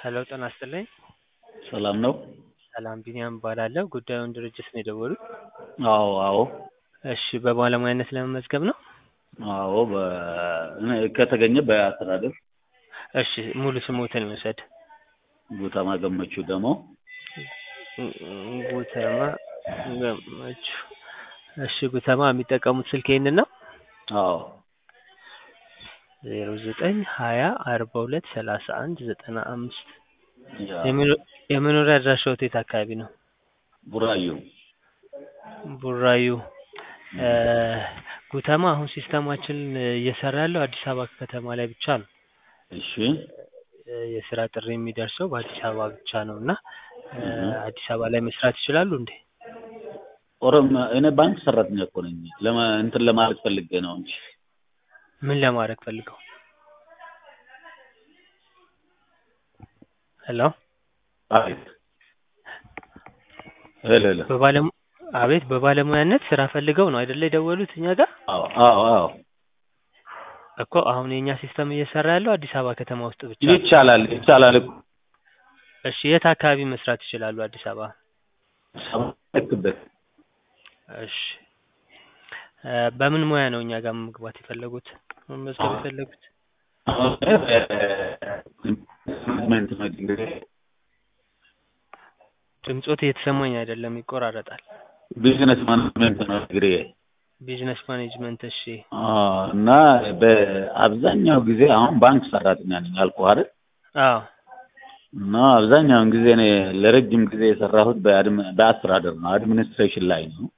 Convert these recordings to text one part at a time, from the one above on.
ሄሎ ጤና ይስጥልኝ። ሰላም ነው? ሰላም ቢኒያም እባላለሁ። ጉዳዩን ድርጅት ነው የደወሉት? አዎ አዎ እሺ በባለሙያነት ለመመዝገብ ነው? አዎ በ እኔ ከተገኘ በአስተዳደር እሺ ሙሉ ስሞትን ልውሰድ? ጉተማ ገመቹ ደግሞ ጉተማ ገመቹ። እሺ ጉተማ የሚጠቀሙት ስልክ ይሄንን ነው? አዎ ዜሮ ዘጠኝ ሀያ አርባ ሁለት ሰላሳ አንድ ዘጠና አምስት ያ የመኖሪያ አድራሻዎት የት አካባቢ ነው? ቡራዩ ቡራዩ ጉተማ አሁን ሲስተማችን እየሰራ ያለው አዲስ አበባ ከተማ ላይ ብቻ ነው። እሺ የስራ ጥሪ የሚደርሰው በአዲስ አበባ ብቻ ነው እና አዲስ አበባ ላይ መስራት ይችላሉ እንዴ? ኦሮም እኔ ባንክ ሰራተኛ እኮ ነኝ። ለማ እንትን ለማለት ፈልጌ ነው እንጂ ምን ለማድረግ ፈልገው? ሄሎ አቤት ሄሎ ሄሎ በባለሙ አቤት በባለሙያነት ስራ ፈልገው ነው አይደለ የደወሉት እኛ ጋር? አዎ አዎ አዎ እኮ አሁን የኛ ሲስተም እየሰራ ያለው አዲስ አበባ ከተማ ውስጥ ብቻ ነው። ይቻላል ይቻላል እኮ እሺ የት አካባቢ መስራት ይችላሉ አዲስ አበባ? ሰማክበት እሺ በምን ሙያ ነው እኛ ጋር መግባት የፈለጉት መመዝገብ የፈለጉት? ማኔጅመንት ነው ዲግሪ ድምጾት እየተሰማኝ አይደለም ይቆራረጣል። ቢዝነስ ማኔጅመንት ነው ዲግሪ ቢዝነስ ማኔጅመንት እሺ እና በአብዛኛው ጊዜ አሁን ባንክ ሰራተኛ ነኝ አልኩህ አይደል? አዎ እና አብዛኛውን ጊዜ እኔ ለረጅም ጊዜ የሰራሁት በአድም በአስተዳደር ነው አድሚኒስትሬሽን ላይ ነው።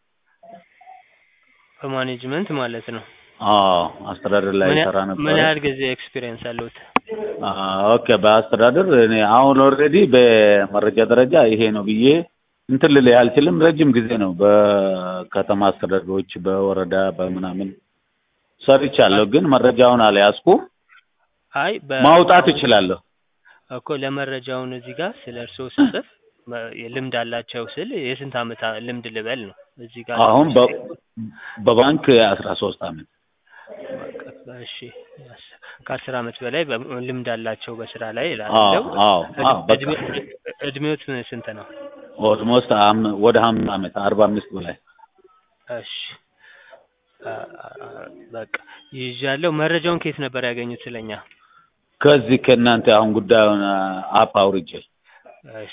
በማኔጅመንት ማለት ነው። አዎ አስተዳደር ላይ ምን ያ- ሰራ ምን ነበር። ያህል ጊዜ ኤክስፒሪየንስ አለዎት? ኦኬ በአስተዳደር እኔ አሁን ኦልሬዲ በመረጃ ደረጃ ይሄ ነው ብዬ እንትን ልልህ አልችልም። ረጅም ጊዜ ነው በከተማ አስተዳደሮች በወረዳ በምናምን ሰርቻለሁ፣ ግን መረጃውን አልያዝኩም። አይ በ ማውጣት እችላለሁ። እኮ ለመረጃውን እዚህ ጋር ስለ እርስዎ ስጽፍ መ- ልምድ አላቸው ስል የስንት ዓመት አ- ልምድ ልበል ነው እዚህ ጋር አሁን በ- በባንክ አስራ ሶስት አመት በቃ እሺ ያስ- ከአስር ዓመት በላይ በ- ልምድ አላቸው በስራ ላይ አዎ እላለሁ። አዎ አዎ በቃ እድሜ- እድሜዎት ስንት ነው? ኦልሞስት ወደ ሀምሳ አመት አርባ አምስት በላይ እሺ አ- አ- በቃ ይዣለሁ። መረጃውን ከየት ነበር ያገኙት ስለኛ? ከዚህ ከእናንተ አሁን ጉዳዩን አፕ አውርጄ እሺ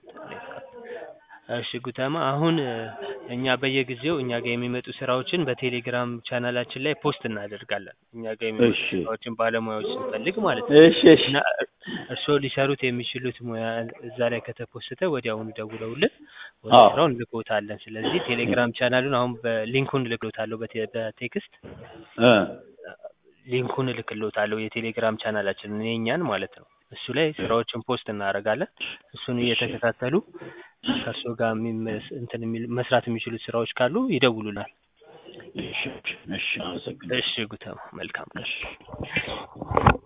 እሺ ጉተማ አሁን እ፣ እኛ በየጊዜው እኛ ጋር የሚመጡ ስራዎችን በቴሌግራም ቻናላችን ላይ ፖስት እናደርጋለን። እኛ ጋር የሚመጡ እሺ ስራዎችን ባለሙያዎች ስንፈልግ ማለት ነው። እሺ እሺ እና እርስዎ ሊሰሩት የሚችሉት ሙያ እዛ ላይ ከተፖስተ ወዲያውኑ ደውለውልን ወደ አዎ ስራው እንልክዎታለን። ስለዚህ ቴሌግራም ቻናሉን አሁን በሊንኩን እልክልዎታለሁ በቴ- በቴክስት እ ሊንኩን እልክልዎታለሁ የቴሌግራም ቻናላችንን የእኛን ማለት ነው። እሱ ላይ ስራዎችን ፖስት እናደርጋለን። እሱን እየተከታተሉ ከእርስዎ ጋር የሚመስ- እንትን የሚል መስራት የሚችሉት ስራዎች ካሉ ይደውሉናል። እሺ እሺ አመሰግናለሁ። እሺ ጉተማ መልካም ቀን። እሺ